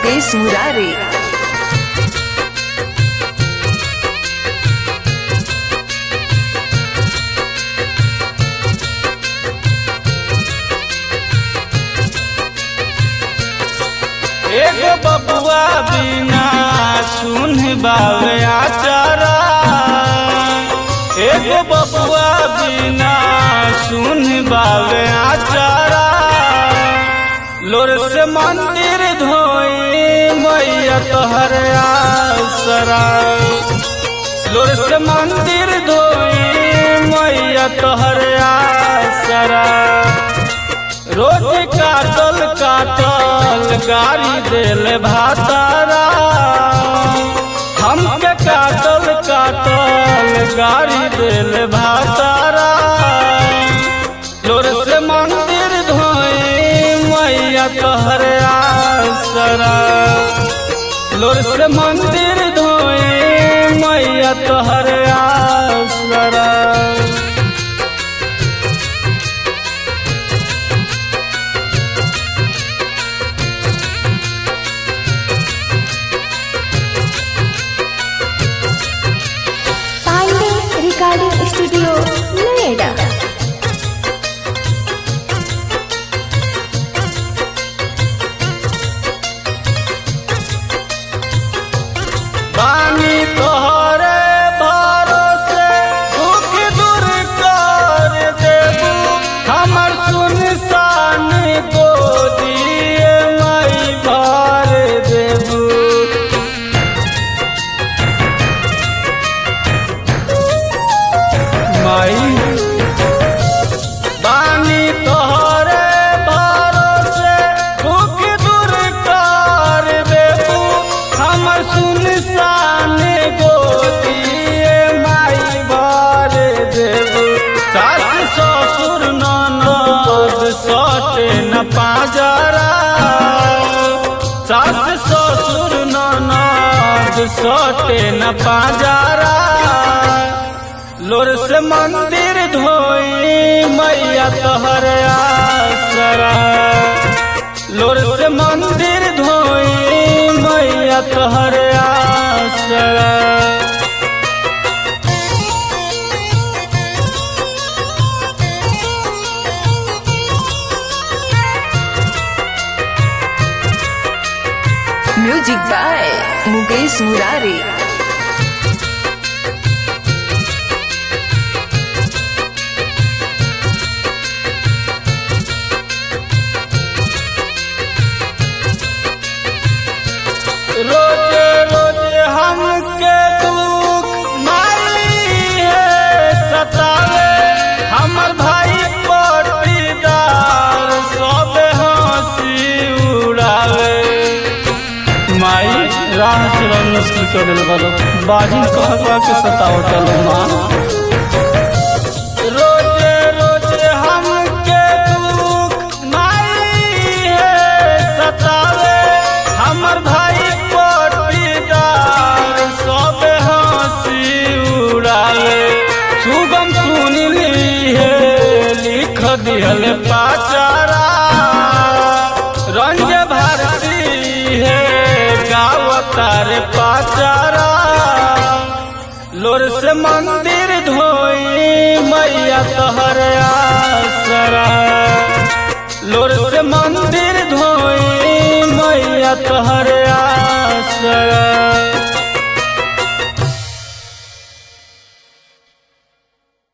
मुकेश मुरारे एगो बबुआ बिना सुन बावे आचारा एगो बबुआ बिना सुन बावे आचारा लोर से मंदिर धोई मैया तोहर आसरा लोर से मंदिर धोई मैया तोहर आसरा रोज काटल काटल गाड़ी देल भातारा हमके काटल काटल गाड़ी देल भातारा लोर से मंदिर धोई मैया तोहर आसरा लोर से मंदिर धोई मैया तोहर आसरा पांडे रिकॉर्डिंग स्टूडियो नोएडा बानी तोहरे भरोसे दुख दूर कर देबू हमर सुनसान गोदिए माई भर देबू माई बानी तोहरे भरोसे दुख दूर कर देबू हमर सुनसान गोदिए माई भर देबू सास ससुर ननद सटे न पाजरा सास ससुर ननद सटे न पाजरा लोर से मंदिर धोई मैया तोहर आसरा लोर से मंदिर धोई मैया तोहर आसरा म्यूजिक बाय मुकेश मुरारे रोजे रोजे हमके दुख माई है सतावे हमर भाई पटीदार सब हंसी उड़ावे माई राह चलो मुश्किल कर दिल बालो बाजी कहवा के सताओ चलो माँ रोजे रोजे हमके दुख माई है सतावे हमर भाई पटीदार सब हंसी उड़ावे सुगम सुनली है लिख दिहल पाचारा रंज भारती है गावतार पाचारा लोर से मंदिर धोई मैया तोहर आसरा लोर से मंदिर धोई मैया तोहर आसरा